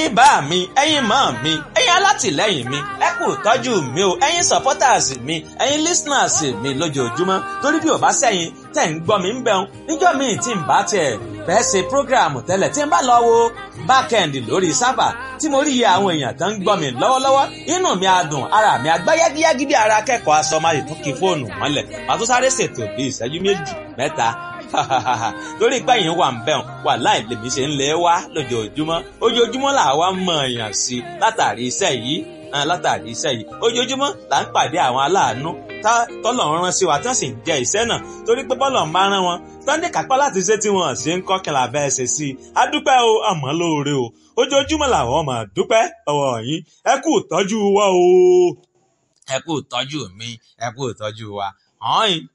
ẹ̀yin bá mi ẹ̀yin mọ́ mi ẹ̀yin alátìlẹ́yìn mi ẹ kú tọ́jú mi o ẹ̀yin supporters mi ẹ̀yin listeners mi lójoojúmọ́ torí bí ò bá sẹ́yìn tẹ̀ ń gbọ́ mi ń bẹ̀rùn níjọ́ mi tí ń bá tiẹ̀ fẹ́ ṣe program tẹ́lẹ̀ tí ń bá lọ wo backend lórí sábà tí mo rí iye àwọn èèyàn tó ń gbọ́ mi lọ́wọ́lọ́wọ́ inú mi á dùn ara mi á gbá yágíyágí bí ara akẹ́kọ̀ọ́ aṣọ máa tún kí fóònù mọ́lẹ̀ màá tún sáré ṣètò bí ìṣẹ́jú méjì mẹ́ta torí pé yìí wà ń bẹ̀rùn wà láì lèmi ṣe ń lé wá lójoojúmọ́ ojoojúmọ́ là wá mọ̀ èèyàn sí látàrí iṣẹ́ yìí látàrí iṣẹ́ yìí ojoojúmọ́ là ń pàdé àwọn aláàánú tọ́lọ̀ ń rán sí wa tí wọ́n sì ń jẹ iṣẹ́ náà torí pé bọ́lọ̀ ń bá rán wọn sunday kápá láti ṣe tí wọ́n ṣe ń kọ́ kí n là bẹ́ẹ̀ ṣe sí i a dúpẹ́ o àmọ́ lóore o ojoojúmọ́ làwọn máa dúpẹ́ ọwọ́ yín ẹ kú ìtọ́jú wa o ẹ kú ìtọ́jú mi ẹ kú ìtọ́jú wa hàn yín